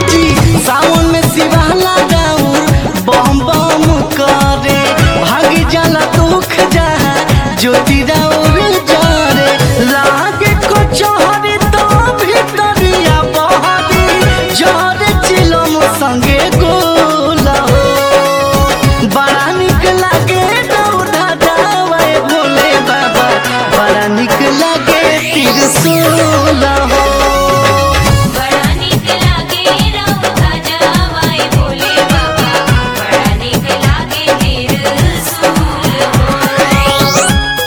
जी सावन में शिवाला राउर बम बम करे भागी जाला दुख जहा ज्योति राउर जरे लागे को चोहरी तो भीतरिया बहरी जरे चिलम संगे गोला हो बड़ा निक लागे दौड़ा जावे भोले बाबा बड़ा निक लागे त्रिशूल हो बड़ा नीक लागे रौदा जावाई भोले बाबा बड़ा नीक लागे त्रिशूल हो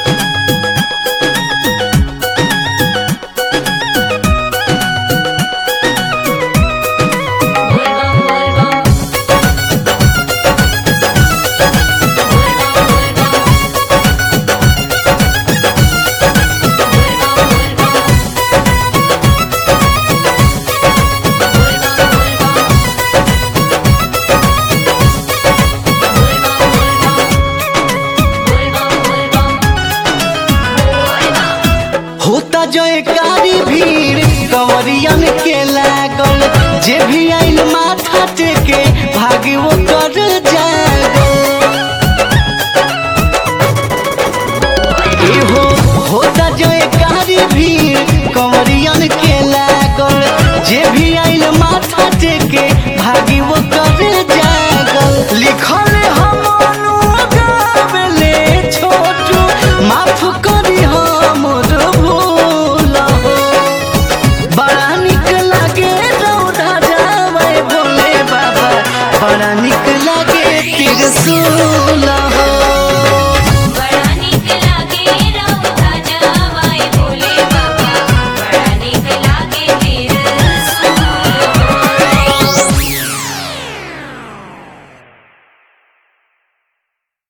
बोल बम बोल बम बोल बम बोल बम बोल बम बोल बम होता जयकारी भीड़ कंवरियन के लागल जे भी आइल माथा टेके भागे वो